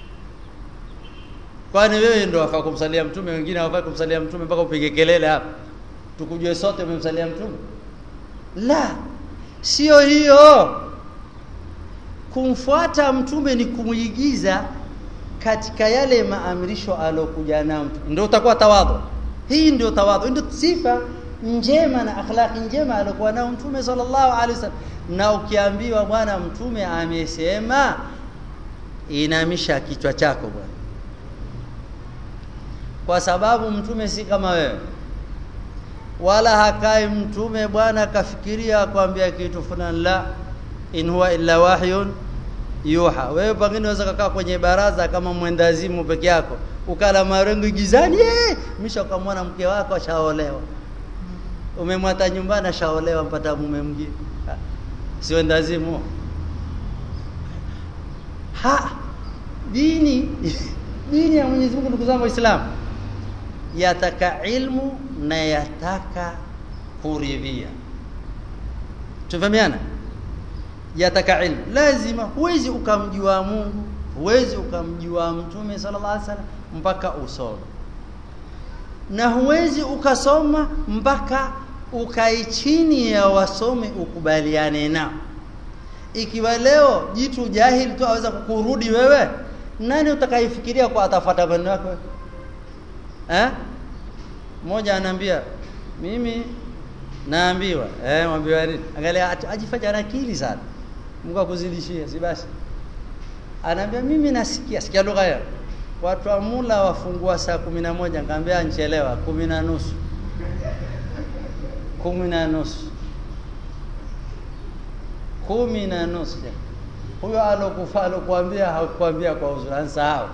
kwani wewe ndio wafaa kumsalia mtume wengine hawafai kumsalia mtume mpaka upige kelele hapa tukujue sote umemsalia mtume la sio hiyo kumfuata mtume ni kumuigiza katika yale maamrisho alokuja nayo ndio utakuwa tawadhu hii ndio tawadhu ndio sifa njema na akhlaqi njema alikuwa nao mtume sallallahu alaihi wasallam na ukiambiwa bwana mtume amesema inamisha kichwa chako bwana kwa sababu mtume si kama wewe wala hakai mtume bwana kafikiria akwambia kitu fulani la in huwa illa wahyun yuha wewe pengine unaweza kukaa kwenye baraza kama mwendazimu peke yako ukala marengo gizani eh misha ukamwona mke wako ashaolewa umemwata nyumbani ashaolewa mpata mume mwingine sio ndazimu ha dini dini ya Mwenyezi Mungu ndugu zangu waislamu yataka ilmu na yataka kuridhia tufahamiana yataka ilmu lazima huwezi ukamjua Mungu huwezi ukamjua mtume sallallahu alaihi wasallam mpaka usome na huwezi ukasoma mpaka ukai chini ya wasome ukubaliane nao ikiwa leo jitu jahili tu aweza kukurudi wewe nani utakaifikiria kwa atafuata maneno yako eh mmoja anaambia mimi naambiwa eh mwambiwa nini angalia ajifanya ana akili sana Mungu akuzidishie si basi anaambia mimi nasikia sikia lugha yao watu wa mula wafungua saa kumi na moja nikamwambia nchelewa kumi na nusu kumi na nusu kumi na nusu huyo alokufa alokuambia hakukwambia kwa uzuri ansahau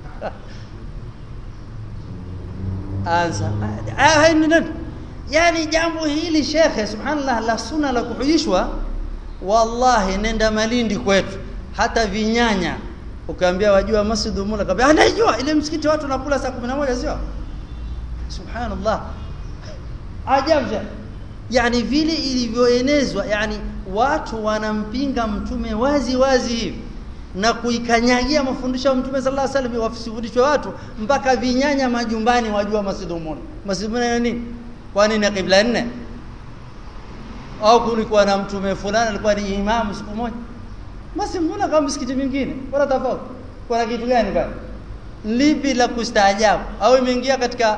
ansa yani jambo hili shekhe subhanallah la sunna la kuhujishwa wallahi nenda malindi kwetu hata vinyanya ukaambia wajua masjid mula kaambia anajua ile msikiti watu nakula saa 11 sio subhanallah ajabu yani vile ilivyoenezwa yani watu wanampinga mtume wazi wazi hivi na kuikanyagia mafundisho ya mtume sallallahu alaihi wasallam wafundishwe watu mpaka vinyanya majumbani wajua masjid mula masjid mula ni nini kwani ni kibla nne au kulikuwa na mtume fulani alikuwa ni imamu siku moja basi mbona kama msikiti mingine bora tofauti kuna kitu gani pale lipi la kustaajabu au imeingia katika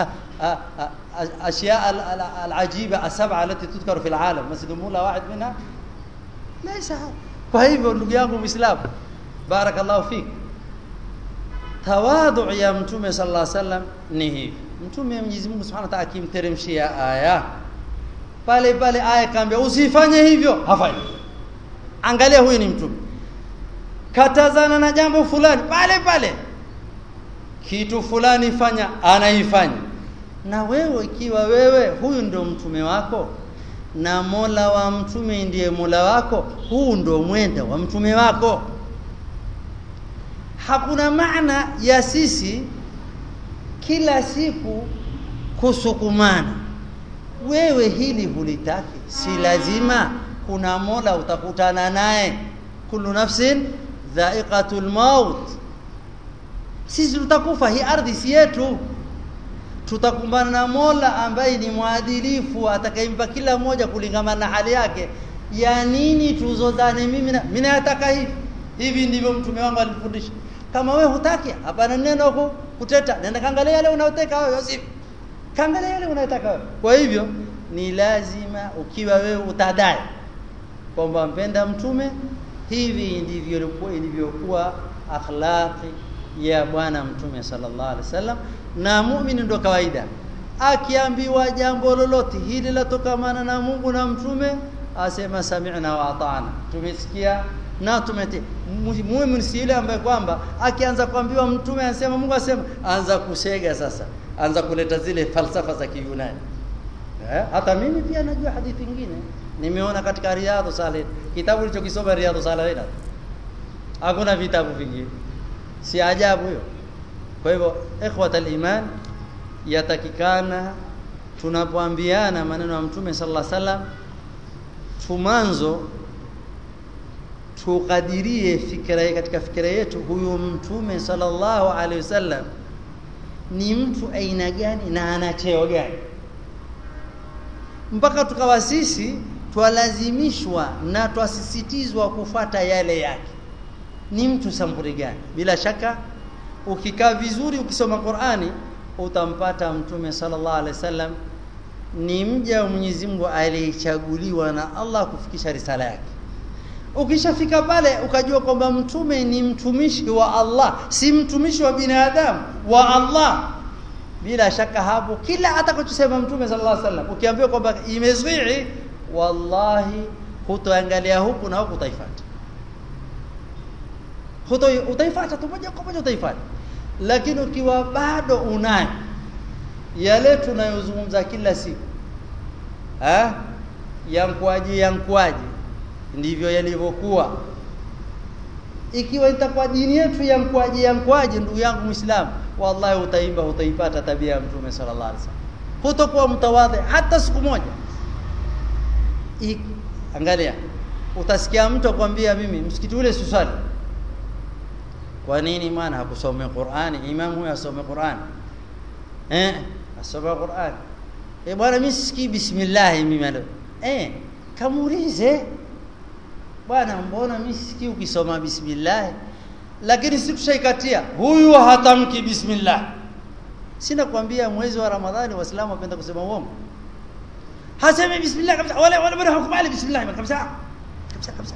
اشياء العجيبه السبعه التي تذكر في العالم مسجد مولا واحد منها ليس kwa hivyo ndugu yangu muislamu barakallahu fik tawadhu ya mtume sallallahu alaihi wasallam ni hivi mtume Mwenyezi Mungu Subhanahu wa Ta'ala akimteremshia aya pale pale aya kaambia usifanye hivyo hafanyi angalia huyu ni mtume katazana na jambo fulani pale pale kitu fulani fanya anaifanya na wewe ikiwa wewe huyu ndio mtume wako na Mola wa mtume ndiye Mola wako huu ndio mwenda wa mtume wako hakuna maana ya sisi kila siku kusukumana wewe hili hulitaki si lazima kuna Mola utakutana naye kullu nafsin dha'iqatul maut sisi tutakufa hii ardhi si yetu tutakumbana na Mola ambaye ni mwadilifu atakayempa kila mmoja kulingana na hali yake ya nini tuzozane mimi na mimi nataka hivi hivi ndivyo mtume wangu alifundisha kama wewe hutaki hapana neno ku, kuteta nenda kaangalia yale unayotaka wewe Yosef kaangalia yale unayotaka wewe kwa hivyo ni lazima ukiwa wewe utadai kwamba mpenda mtume hivi ndivyo ilikuwa ilivyokuwa akhlaqi ya bwana mtume sallallahu alaihi wasallam na muumini ndo kawaida akiambiwa jambo lolote hili latokamana na Mungu na mtume asema sami'na wa ata'na tumesikia na tumete muumini si yule ambaye kwamba akianza kuambiwa mtume anasema Mungu asema anza kusega sasa anza kuleta zile falsafa za Kiyunani eh? hata mimi pia najua hadithi nyingine nimeona katika riadhu salih kitabu nilichokisoma riadhu salih hakuna vitabu vingine si ajabu hiyo kwa hivyo ikhwatal iman yatakikana tunapoambiana maneno ya mtume sallallahu alaihi wasallam tumanzo tukadirie fikra katika fikra yetu huyu mtume sallallahu alaihi wasallam ni mtu aina gani na ana cheo gani mpaka tukawa sisi twalazimishwa na twasisitizwa kufata yale yake ni mtu sampuli gani bila shaka ukikaa vizuri ukisoma Qur'ani utampata mtume sallallahu alaihi wasallam ni mja wa Mwenyezi Mungu aliyechaguliwa na Allah kufikisha risala yake ukishafika pale ukajua kwamba mtume ni mtumishi wa Allah si mtumishi wa binadamu wa Allah bila shaka hapo kila atakachosema mtume sallallahu alaihi wasallam ukiambiwa kwamba imezii wallahi hutoangalia huku na huku utaifuata huto utaifuata tu moja kwa moja utaifuata lakini ukiwa bado unayo yale tunayozungumza kila siku eh yankwaje yankwaje ndivyo yalivyokuwa ikiwa itakuwa dini yetu yankwaje yankwaje ndugu yangu muislamu wallahi utaimba utaipata tabia ya mtume sallallahu alaihi wasallam hutokuwa mtawadhi hata siku moja I, angalia utasikia mtu akwambia mimi msikiti ule susali kwa nini maana hakusoma Qur'ani imam huyo asome Qur'ani eh asome Qur'ani eh bwana mimi sikii bismillah mimi leo eh kamuulize bwana mbona mimi sikii ukisoma bismillah lakini sikushaikatia huyu hatamki bismillah sina kwambia mwezi wa ramadhani waislamu wapenda kusema uongo hasemi bismillah kabisa wala wala bado hakubali bismillah kabisa kabisa kabisa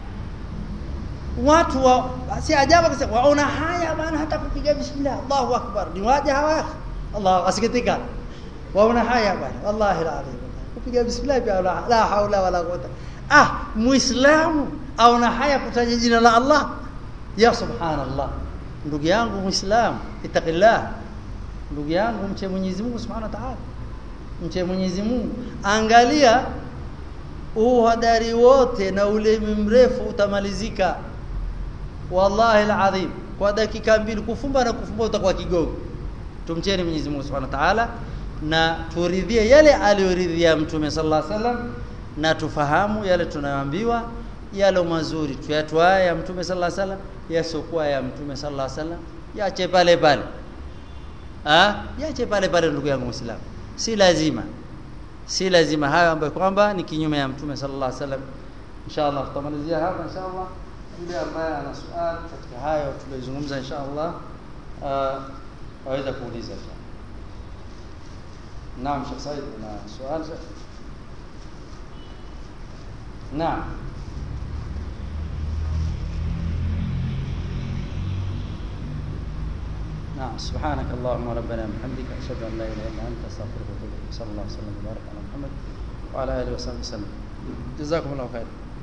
watu wa si ajabu kabisa waona haya bana hata kupiga bismillah Allahu akbar ni waja hawa Allah asikitika waona haya bana wallahi alazim kupiga bismillah pia la, la haula wala quwwata ah muislamu aona haya kutaja jina la Allah ya subhanallah ndugu yangu muislamu itaqillah ndugu yangu mche Mwenyezi Mungu subhanahu wa ta'ala mche Mwenyezi Mungu angalia uhadari wote na ulimi mrefu utamalizika wallahi alazim kwa dakika mbili kufumba na kufumba utakuwa kigogo tumcheni Mwenyezi Mungu Subhanahu wa Ta'ala na turidhie yale aliyoridhia mtume sallallahu alaihi wasallam na tufahamu yale tunayoambiwa yale mazuri tuyatwae ya mtume sallallahu alaihi wasallam yasokuwa ya mtume sallallahu alaihi wasallam yache pale pale ah yache pale pale ndugu yangu muislamu si lazima si lazima hayo ambayo kwamba ni kinyume ya mtume sallallahu alaihi wasallam inshallah tutamalizia hapa inshallah yule ambaye ana swali katika hayo tulizozungumza inshallah uh, aweza kuuliza Naam Sheikh Said kuna swali Naam نعم سبحانك اللهم ربنا وبحمدك اشهد ان لا اله الا انت استغفرك واتوب اليك صلى الله وسلم وبارك على محمد وعلى اله وصحبه وسلم جزاكم الله خير